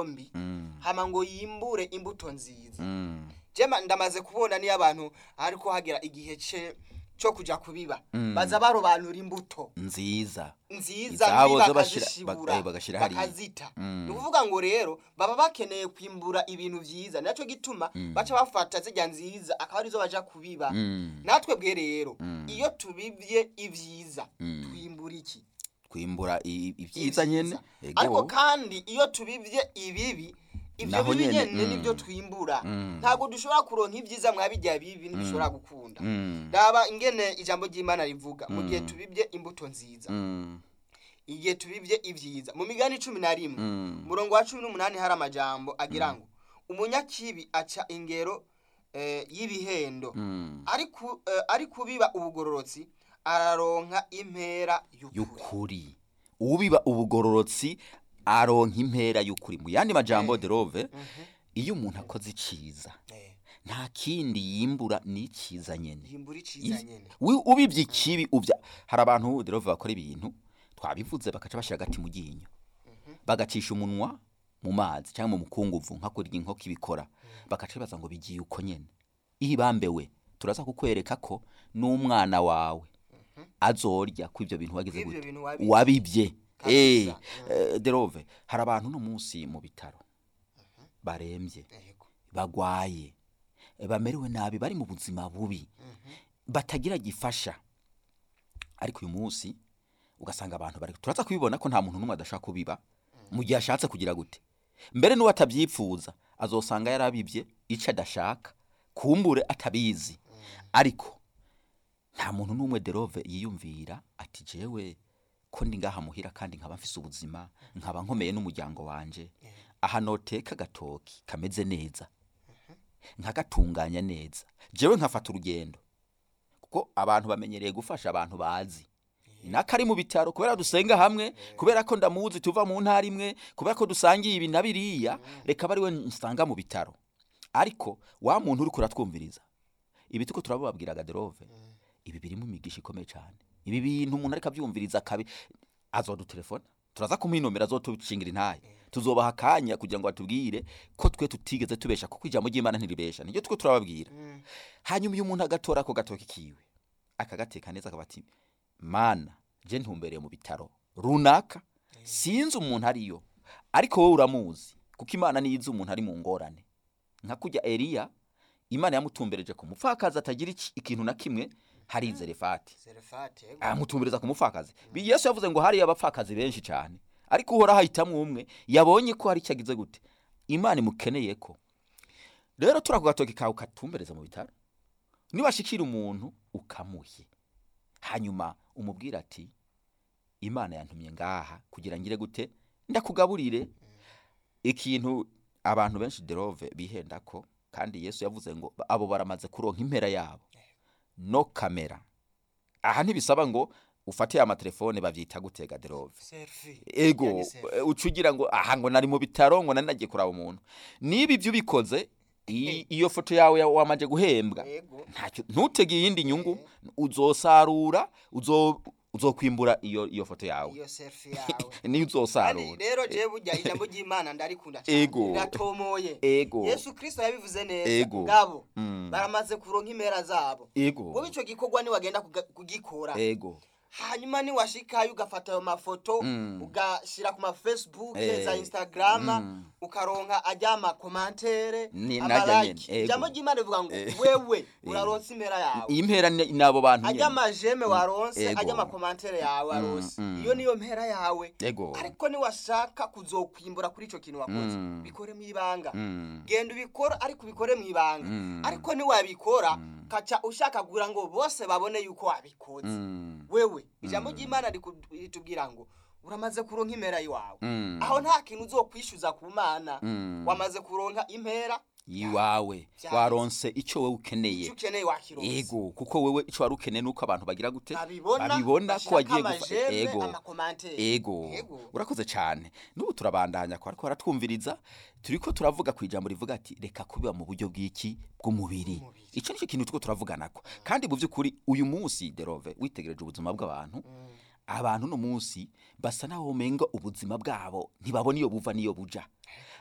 imbuto mbi Mm. hama ngo yimbure imbuto nziza Mm. jema ndamaze kubona niyo abantu ariko hagira igihe ce cyo kuja kubiba Mm. baza barobanura imbuto nziza nziza Izabo mbi zo bashira- bakazishibura bak- eh, bagashira hariya. bakazita Mm. ni ukuvuga ngo rero baba bakeneye kwimbura ibintu vyiza nacyo gituma baca bafata zirya nziza akaba arizo baja kubiba Mm. natwe bwe rero Mm. iyo tubibye ivyiza Mm. twimbura iki kwimbura i- ibyiza nyene ariko ego kandi iyo tubibye ibibi ibyo Naho bibi nyene, nyene mm. nibyo twimbura Mm. ntabwo dushobora kuronka ibyiza mwabijya bibi ntidushobora gukunda Mm. raba ingene ijambo ry'imana rivuga mu gihe Mm. tubibye imbuto nziza Mm. igihe tubibye ibyiza mu migani cumi na rimwe Mm. umurongo wa cumi n'umunani hari amajambo agira ngo umunyakibi aca ingero eh, y'ibihendo Mm. ari ku- eh, ari kubiba ubugororotsi araronka impera y'ukuri y'ukuri ubiba ubugororotsi aronka impera y'ukuri mu yandi majambo derove iyo umuntu akoze iciza Eh, nta kindi yimbura ni iciza nyene yimbura iciza Is- nyene wi- ubivye ikibi uvya hari abantu derove bakora ibintu twabivuze bakaca bashira agati mu ryinyo bagacisha umunwa mu mazi cyangwa mu mukunguvu nka kurya inkoko ibikora bagaca bibaza ngo bigiye uko nyene iyo ibambewe turaza kukwereka ko n'umwana wawe azorya ko ivyo bintu wagize Kw'ivyo gute bintu wabivye. wabibye eh Kabisa. eh, derove hari abantu no munsi mu bitaro barembye Yego. bagwaye eh, bamerewe nabi bari mu buzima bubi batagira gifasha ariko uyu munsi ugasanga abantu bari turaza kubibona ko nta muntu n'umwe adashaka kubiba mu gihe ashatse kugira gute mbere n'uwo atabyipfuza azosanga yarabibye icyo adashaka kumbure atabizi ariko nta muntu n'umwe derove yiyumvira ati jewe ko ndi ngaha muhira kandi nkaba mfise ubuzima nkaba nkomeye n'umuryango wanje aha noteka agatoki kameze neza nkagatunganya neza jewe nkafata urugendo kuko abantu bamenyereye gufasha abantu bazi nakari mu bitaro kubera dusenga hamwe kubera ko ndamuzi tuva mu ntara imwe kubera ko dusangiye ibi na biriya reka bari we nsanga mu bitaro ariko wa muntu uri kuratwumviriza ibi tuko turababwira gaderove ibi birimo imigisha ikomeye cyane ibi bintu umuntu ariko abyumviriza akabi azodutelefona turaza kumuhinomera azotushingira intaye tuzobaha akanya kugira ngo batubwire ko twe tutigeze tubesha kuko ijambo ry'imana ntiribesha niryo tuko turababwira hanyuma uyu muntu agatora ako gatoki kiwe akagateka neza akaba ati mana je ntumbereye mu bitaro runaka sinzi umuntu ariyo ariko wowe uramuzi kuko imana niyo izi umuntu ari mu ngorane nka kujya eliya imana yamutumbereje ku mupfakazi atagira iki- ikintu na kimwe hari zerefati Serefate, yego. amutumbereza ku mupfakazi Bi- yesu yavuze ngo hariyo abapfakazi benshi cyane ariko uhora hahitamwo umwe yabonye ko hari icyo agize gute imana imukeneye ko rero turi ako gatoki kawe ukatumbereza mu bitaro nibashikira umuntu ukamuhe hanyuma umubwira ati imana yantumye ngaha kugira ngire gute ndakugaburire ikintu abantu benshi derove bihenda ko kandi yesu yavuze ngo abo baramaze kuronka impera yabo no kamera aha ntibisaba ngo ufate amatelefone bavyita gutega derove Selfie. ego Yani selfie. eh, uca ugira ngo aha ngo nari mu bitaro ngo nari nagiye kuraba umuntu niba ibyo ubikoze i- iyo foto yawe ya- wamaze guhembwa Yego. ntacyo ntutege iyindi nyungu uzosarura uzo uzokwimbura iyo iyo foto yawe iyo selfie yawe niyo kandi uzosarura rero jewe burya ijambo ry'imana ndarikunda cyane Ego. riratomoye ego yesu kristo yabivuze neza Ego. ngabo Mm. baramaze kuronka impera zabo ego wowe ico gikorwa niwagenda kuga- kugikora ego hanyuma niwashikayo ugafata ayo mafoto Mm. ugashira ku mafacebook Eh. za instagrama Mm. ukaronka ajya amakomantere Ni- najya amalike nyene, ego. ijambo ry'imana rivuga ngo Eh. wewe uraronse impera yawe iyi mpera ni ni abo bantu ajya nyene amajeme waronse Ego. ajya amakomantere yawe waronse mm. iyo niyo mpera yawe ego ariko niwashaka kuzokwimbura kuri ico kintu wakoze Mm. bikore mu ibanga Mm. genda ubikora ariko ubikore mu ibanga Mm. ariko niwabikora kaca ushaka kugira ngo bose babone yuko wabikoze Mm. wewe ijambo ry'imana riku- ritubwira ngo uramaze kuronka impera iwawe Mm. aho nta kintu uzokwishyuza ku mana Mm. wamaze kuronka impera iwawe Vyaheze. waronse icyo wowe ukeneye icyo ukeneye wakironse ego kuko wewe icyo wari ukeneye nuko abantu bagira gute babibona babibona ko bashirako wagiye gufa amajeme, ego amakomantere ego Ego. urakoze cyane n'ubu turabandanya ko ariko baratwumviriza turi ko turavuga ku ijambo rivuga ati reka kubiba mu buryo bw'iki bw'umubiri Bw'umubiri. icyo nicyo kintu tuko turavuganako kandi mu by'ukuri uyu munsi derove witegereje ubuzima bw'abantu abantu no munsi basa naho umenga ubuzima bwabo ntibabona iyo buva n'iyo buja